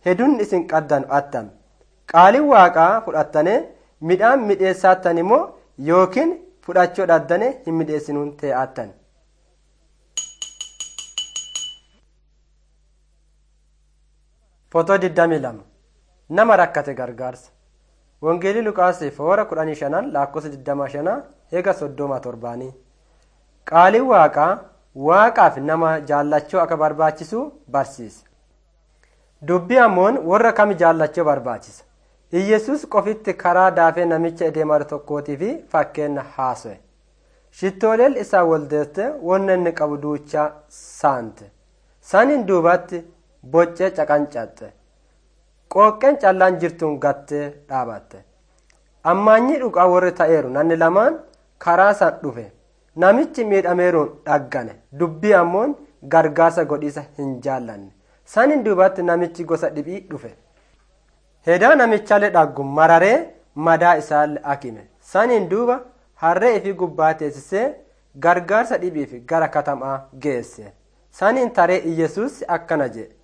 hedun isin qaddan attam qaaliin waaqaa fudhattane midhaan midheessaattan immoo yookiin fudhachuu dhaddane hin midheessinuun tee'aattan. Footoo 22 nama rakkate gargaarsa. Wangeelii Luqaasii foora 15 lakkoofsa 25 eega 37 qaaliin waaqaa waaqaaf nama jaallachuu akka barbaachisu barsiisa. Dubbii ammoon warra kami jaallachuu barbaachisa. Iyyesus qofitti karaa daafee namicha edeemar tokkootii fi fakkeenya haaso'e. Shittooleen isaa waldeesse wanna inni qabu duuchaa saante. Saniin duubatti boccee caqancatte. Qooqqeen callaan jirtuun gattee dhaabatte. Ammaanyi dhugaa warri ta'eeru namni lamaan karaa san dhufe. Namichi miidhameeruun dhaggane. Dubbii ammoon gargaarsa godhiisa hin jaallanne. Saniin duubatti namichi gosa dhibii dhufe. Hedaa namichallee dhaggu mararee madaa isaallee akime. Saniin duuba harree ifi gubbaa teessisee gargaarsa dhibiif gara katamaa geesse. Saniin taree Iyyasuus akkana jedhe.